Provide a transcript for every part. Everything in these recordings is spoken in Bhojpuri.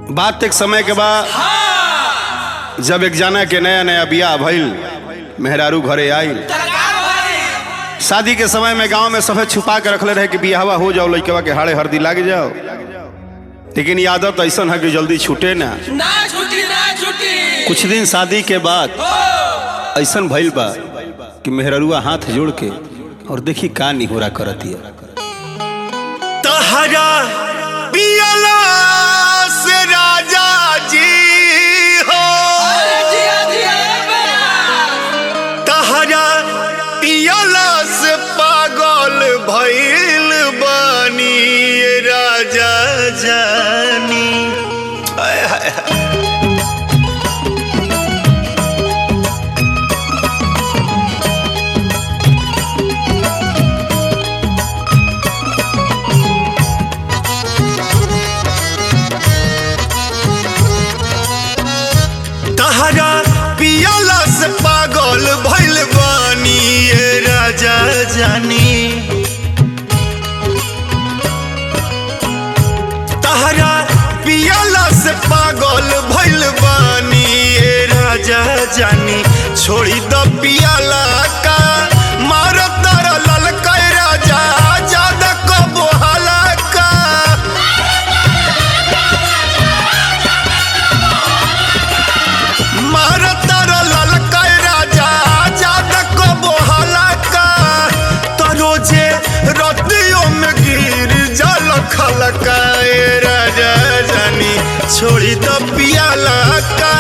बात एक समय के बाद जब एक जाना के नया नया बियाह भइल मेहरारू घरे आइल शादी के समय में गांव में सफेद छुपा के रखले रहे कि बियाहवा हो जाओ लड़केवा के हाड़े हरदी लाग जाओ लेकिन ये आदत ऐसा है कि जल्दी छूटे ना ना छुट्टी ना छुट्टी कुछ दिन शादी के बाद ऐसा भइल बा कि मेहररुआ हाथ जोड़ के और देखी का निहोरा करतिया तहरा पियला से राजा जी हो अरे जिया जिया बे। तहरा पियला से पागल भइल बानी ये राजा जानी हाय हाय हाय। तहरा पियला से पागल भइल बानी ये राजा जानी तहरा पियला से पागल भइल बानी ये राजा जानी छोड़ी द पियला का मार तर ललका राजा ज्यादा कबो हलाका मारतर ललका राजा जादा कबो हलाका तरोजे रतियों में गिर जल खलका ए राजा जानी छोड़ी द पियाला का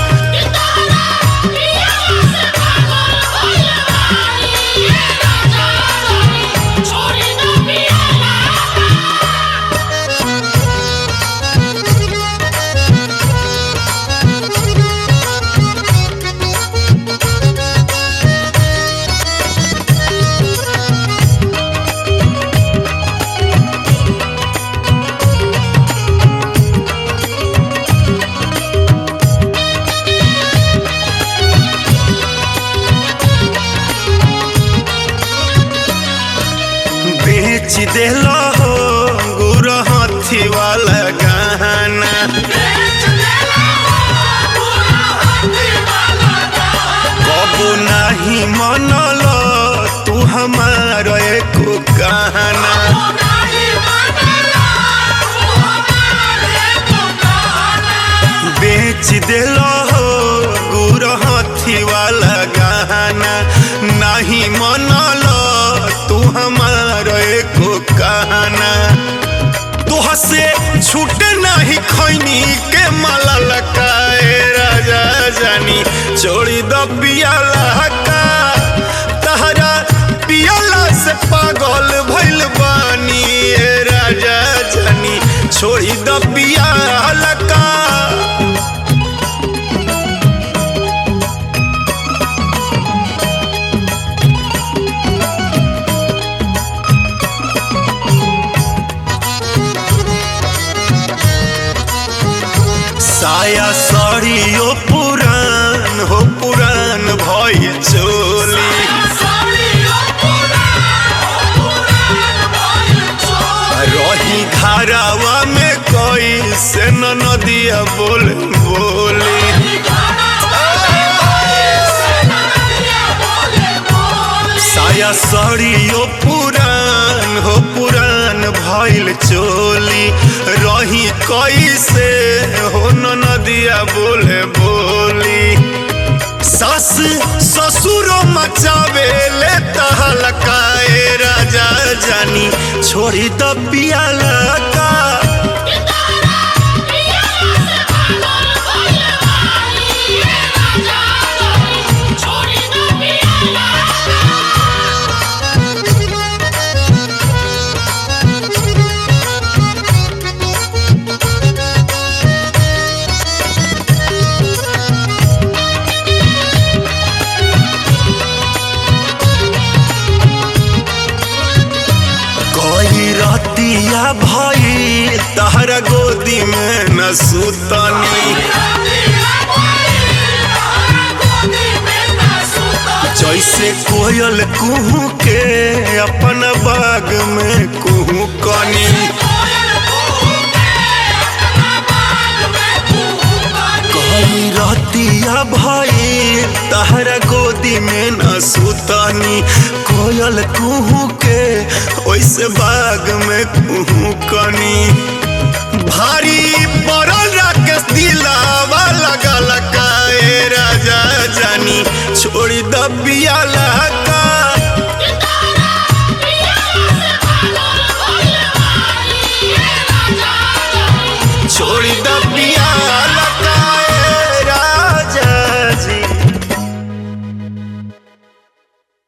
बेच देलो हो गुर हाथी वाला गहना कबो नहीं मनल तू हमार एको कहना बेच देलो हो गुर हाथी वाला गहना नहीं मनल तू हमार एको कहना तुह से छूट नहीं खैनी के माला लकाए राजा जानी छोड़ी द पियाला का तहरा पियाला से पागल भइल बानी ए राजा जानी छोड़ी द पियाला का साया सड़ियो पुरान हो पुरान भइल चोली रही घरावा में कोई से न नदिया बोल बोली साया सड़ियो पुरान हो पुरान भइल चोली रही कैसे हो न नदिया बोले बोली सास ससुरो मचावे ले तहलकाए राजा जानी छोड़ी द पियाला का कोई रतिया भई तहरा गोदी में न सुतनी जैसे कोयल कुहू के अपन बाग में कुहू कनी तहरा गोदी में न सुतनी कोयल कुहू के ओइसे बाग में कुहू कनी भारी पड़ल राकेश दिलावा लगल काए राजा जानी छोड़ी दबिया लगा